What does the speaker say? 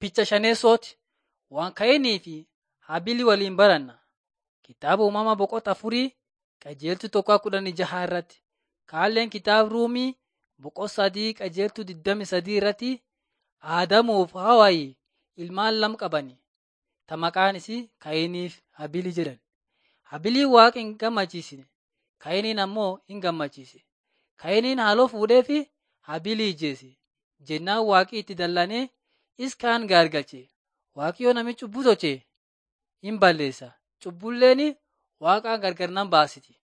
Picha shaneessooti. Waan Kayinii fi Habilii waliin baranna. Kitaaba uumamaa boqota afurii qajeeltuu tokko kudhanii jaha irratti. Kaalleen kitaaba Ruumii boqota sadii qajeeltuu digdami sadii irratti Aadamuuf Hawaayii ilmaan lama qabani. Ta maqaan isii Kayiniif Habilii jedhan. Habiliin Waaqa hin gammachiisne. Kayiniin ammoo hin gammachiise. Kayiniin haaloo fuudhee fi Habilii ijjeese. Jennaan waaqi itti dallanee is kaan gaargalche. Waaqayyo namichi cubbuu tolche hin balleessa. Cubbulleen waaqaan gargar nan baasiti.